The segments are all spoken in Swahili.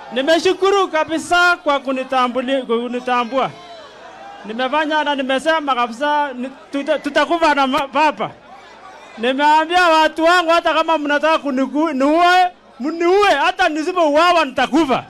Nimeshukuru kabisa kwa kunitambuli, kunitambua. Nimefanya na nimesema kabisa ni- tuta- tutakufa na ma- baba. Nimeambia watu wangu hata kama mnataka kuniku- niue, mniue, hata nisipouawa nitakufa.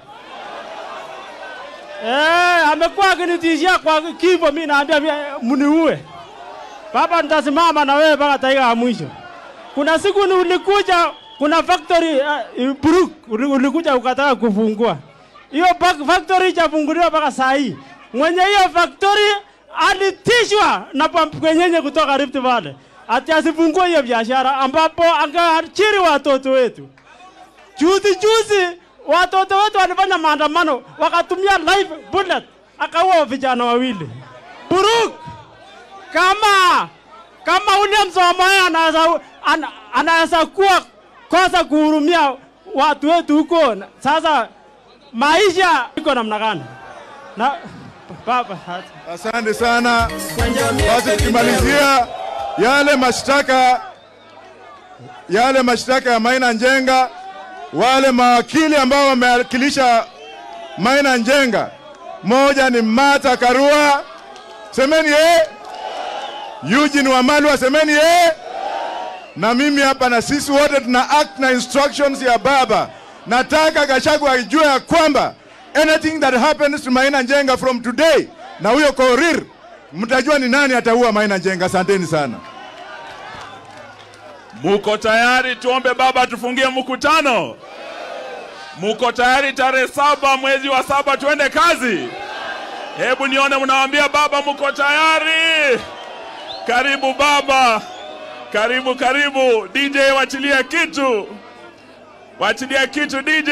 Eh, amekuwa akinitishia kwa kifo, mimi naambia mimi, mniue. Baba, nitasimama na wewe mpaka dakika ya mwisho. Kuna siku ni ulikuja, kuna factory uh, Buruk uli- ulikuja ukataka kufungua hiyo bak- factory ichafunguliwa mpaka saa hii. Mwenye hiyo factory alitishwa na pamkwenyenye kutoka Rift Valley ati asifungue hiyo biashara, ambapo angeajiri watoto wetu. Juzi juzi watoto wetu walifanya maandamano, wakatumia live bullet, akaua vijana wawili. Buruk, kama kama William Samoei anaweza ana, anaweza kuwa kosa kuhurumia watu wetu huko, na- sasa maisha iko namna gani? Na baba Asante sana. Basi tukimalizia yale mashtaka yale mashtaka ya Maina Njenga, wale mawakili ambao wamewakilisha Maina Njenga, moja ni Martha Karua, semeni eh, Eugene Wamalwa, semeni eh, na mimi hapa, na sisi wote tuna act na instructions ya baba. Nataka Gachagua ajue ya kwamba anything that happens to Maina Njenga from today, na huyo Korir, mtajua ni nani ataua Maina Njenga. Asanteni sana. Muko tayari tuombe baba tufungie mkutano? Muko tayari tarehe saba mwezi wa saba tuende kazi? Hebu nione mnawaambia baba muko tayari. Karibu baba, karibu karibu. DJ wachilia kitu, wachilia kitu DJ.